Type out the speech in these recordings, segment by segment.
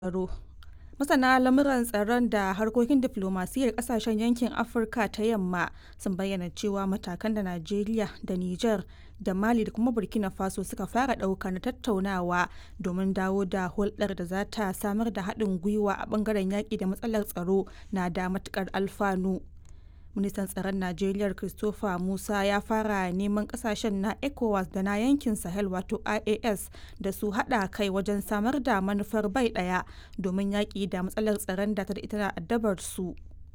tsaro. Masana lamuran tsaron da harkokin diflomasiyyar kasashen yankin Afirka ta Yamma sun bayyana cewa matakan da Najeriya da Nijar da Mali da kuma Burkina Faso suka fara ɗauka na tattaunawa domin dawo da hulɗar da za ta samar da haɗin gwiwa a ɓangaren yaƙi da matsalar tsaro na da matuƙar alfanu. Ministan tsaron Najeriya Christopher Musa ya fara neman kasashen na ECOWAS da na yankin Sahel wato IAS da su haɗa kai wajen samar da manufar bai ɗaya domin yaƙi da matsalar tsaron da ta da ita addabar su.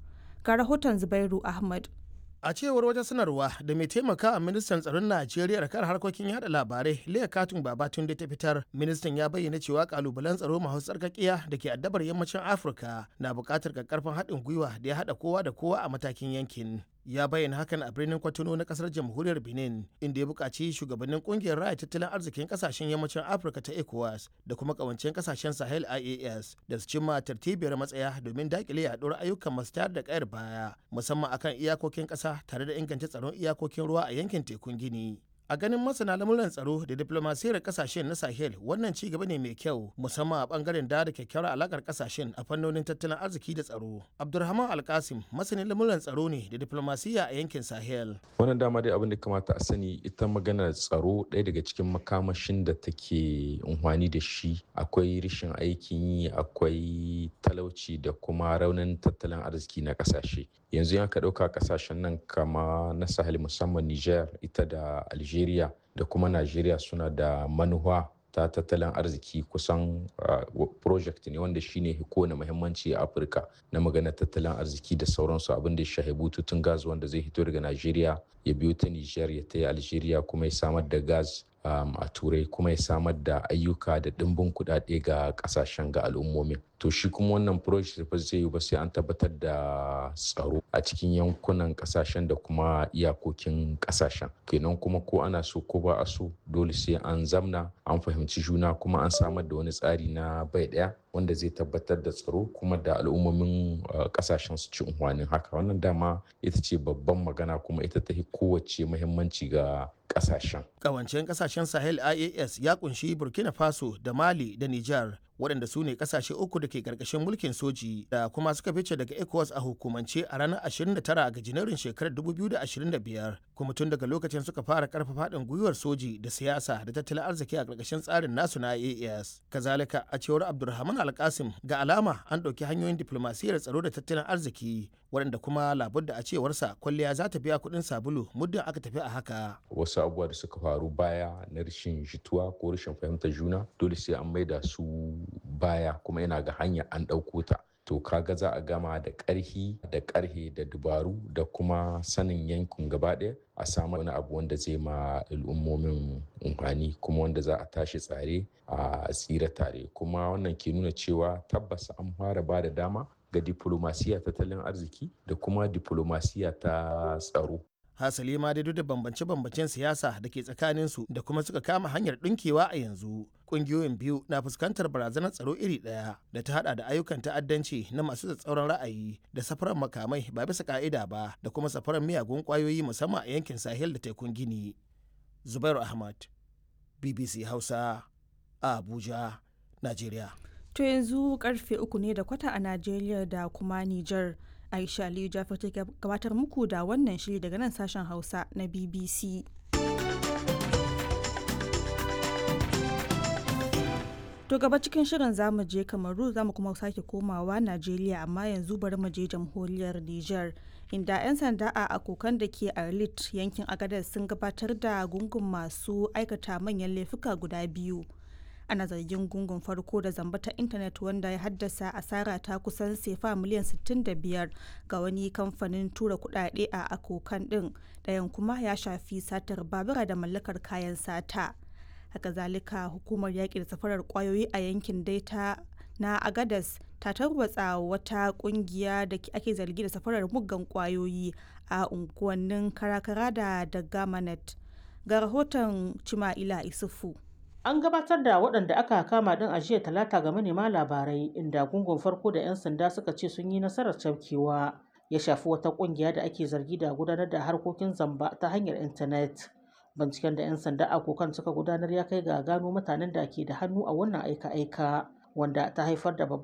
Ga rahoton Zubairu Ahmad. a cewar wata sanarwa da mai taimaka a ministan tsaron najeriya kan harkokin yada labarai leah katun babatunde ta fitar ministan ya bayyana cewa kalubalen tsaro masu tsarkakiya da ke addabar yammacin afirka na buƙatar karfin haɗin gwiwa da ya haɗa kowa da kowa a matakin yankin ya bayyana hakan a birnin kwatano na kasar jamhuriyar benin inda ya buƙaci shugabannin ƙungiyar raya tattalin arzikin ƙasashen yammacin afirka ta ecowas da kuma ƙawancen ƙasashen sahel ias da su cimma tartibiyar matsaya domin daƙile yaɗuwar ayyukan masu tayar da ƙayar baya musamman akan iyakokin ƙasa tare da inganta tsaron iyakokin ruwa a yankin tekun gini a ganin masana lamuran tsaro da diplomasiyar kasashen na sahel wannan ci gaba ne mai kyau musamman a bangaren da da kyakkyawar alakar kasashen a fannonin tattalin arziki da tsaro abdulrahman alkasim masanin lamuran tsaro ne da diplomasiya a yankin sahel wannan dama dai abin da kamata a sani ita maganar tsaro ɗaya daga cikin makamashin da take unhwani da shi akwai rashin aikin yi akwai talauci da kuma raunin tattalin arziki na kasashe yanzu yan ka ɗauka kasashen nan kama na sahel musamman niger ita da algeria Algeria da kuma Najeriya suna da manuwa ta tattalin arziki kusan uh, project ne wanda shine kowane muhimmanci a Afirka na magana tattalin arziki da sauransu abin da ya shahi bututun gas wanda zai hito daga Najeriya ya biyo ta Niger ya ta Algeria kuma ya samar da gas um, a turai kuma ya samar da ayyuka da ɗimbin kuɗaɗe ga ƙasashen ga al'ummomin to shi kuma wannan project ba zai yi ba sai an tabbatar da tsaro a cikin yankunan kasashen da kuma iyakokin kasashen kenan kuma ko ana so ko ba a so dole sai an zamna an fahimci juna kuma an samar da wani tsari na bai daya wanda zai tabbatar da tsaro kuma da al'ummomin kasashen su ci unhwanin haka wannan dama ita ce babban magana kuma ita ta kowace muhimmanci ga kasashen kawancen kasashen sahel ias ya kunshi burkina faso da mali da niger waɗanda su ne ƙasashe uku da ke ƙarƙashin mulkin soji da kuma suka fice daga ecowas a hukumance a ranar 29 ga janairun shekarar 2025 kuma tun daga lokacin suka fara ƙarfafa haɗin gwiwar soji da siyasa da tattalin arziki a ƙarƙashin tsarin nasu na AAS. Kazalika a cewar Abdulrahman Alkasim ga alama an ɗauki hanyoyin diflomasiyyar tsaro da tattalin arziki waɗanda kuma labudda a cewarsa kwalliya za ta biya kuɗin sabulu muddin aka tafi a haka. Wasu abubuwa da suka faru baya na rashin jituwa ko rashin fahimtar juna dole sai an maida su baya kuma yana ga hanya an ɗauko ta to kaga za a gama da ƙarhi da ƙarhe da dubaru da kuma sanin yankin gaba ɗaya a samu wani abu wanda zai ma al'ummomin umfani kuma wanda za a tashi tsare a tsira tare kuma wannan ke nuna cewa tabbas an fara ba da dama ga diplomasiya tattalin arziki da kuma diplomasiya ta tsaro hasali ma dai duk da bambance-bambancen siyasa da ke tsakaninsu da kuma suka kama hanyar ɗinkewa a yanzu ƙungiyoyin biyu na fuskantar barazanar tsaro iri ɗaya da ta hada da ayyukan ta'addanci na masu tsatsauran ra'ayi da safarar makamai ba bisa ka'ida ba da kuma safarar miyagun ƙwayoyi musamman a yankin sahel da tekun gini zubairu ahmad bbc hausa a abuja najeriya To yanzu karfe uku ne da kwata a Najeriya da kuma Nijar. Aisha Aliyu Jafar ta gabatar muku da wannan shiri daga nan sashen Hausa na BBC. To gaba cikin shirin zamu je Kamaru zamu kuma sake komawa Najeriya amma yanzu bari mu je jamhuriyar Nijar. Inda 'yan sanda a akokan da ke Arlit yankin Agadez sun gabatar da gungun masu aikata manyan laifuka guda biyu. ana zargin gungun farko da zamba ta intanet wanda ya haddasa asara ta kusan sefa miliyan 65 ga wani kamfanin tura kudade a akokan din ɗayan kuma ya shafi satar babura da mallakar kayan sata haka zalika hukumar yaƙi da safarar kwayoyi a yankin daita na agadas ta tarwatsa wata kungiya da ake zargi da safarar muggan kwayoyi a unguwannin karakara da dagamanet ga rahoton cima'ila isufu An gabatar da waɗanda aka kama ɗin a jiya talata ga manema labarai inda gungun farko da 'yan sanda suka ce sun yi nasarar cafkewa ya shafi wata ƙungiya da ake zargi da gudanar da harkokin zamba ta hanyar intanet. Binciken da 'yan sanda a kokan suka gudanar ya kai ga gano mutanen da ke da hannu a wannan aika-aika wanda ta haifar da babban